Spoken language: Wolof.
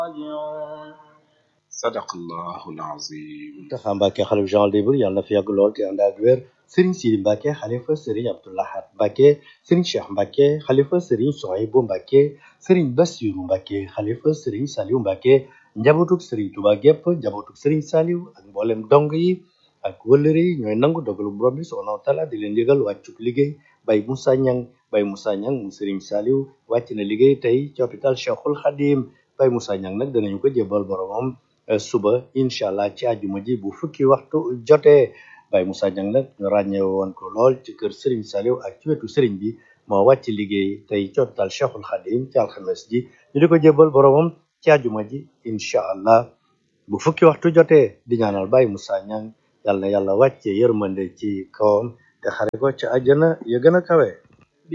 sadaqallahu alazim Taxa Mbàkke xalif général des mourides yàlla na fi yàgg lool te ànd ak wér Serigne Sidi Mbàkke xalifa Serigne Abdou Lahad Mbàkke Serigne Cheikh Mbàkke xalifa Serigne Souhaïbou Mbàkke Serigne Bassirou Mbàkke xalifa Serigne Saliou Mbàkke njabootuk Serigne Touba gépp njabootuk Serigne Saliou ak mboolem dong yi ak wëllëre yi ñooy nangu dogalu borom bi subhanahu wa taala di leen yëgal wàccuk liggéey Baye Moussa Niang Baye Moussa Niang mu Serigne Saliou wàcc na liggéey tey ci hôpital Cheikhul Khadim Baye Moussa Niang nag danañu ko jébbal boromam eh, suba incha allah ci àjjuma ji bu fukki waxtu jotee Baye Moussa Niang nag ñu ràññee woon ko lool ci kër Serigne Saliou ak ci wetu Serigne bi moo wàcc liggéey tey ci hôpital Cheikhul Khadim ci alxames ji ñu di ko jébbal boromam ci àjjuma ji incha allah bu fukki waxtu jotee di ñaanal Baye Moussa Niang yàlla na yàlla wàcce yërmande ci kawam te xare ko ci àjjana ya gën a kawe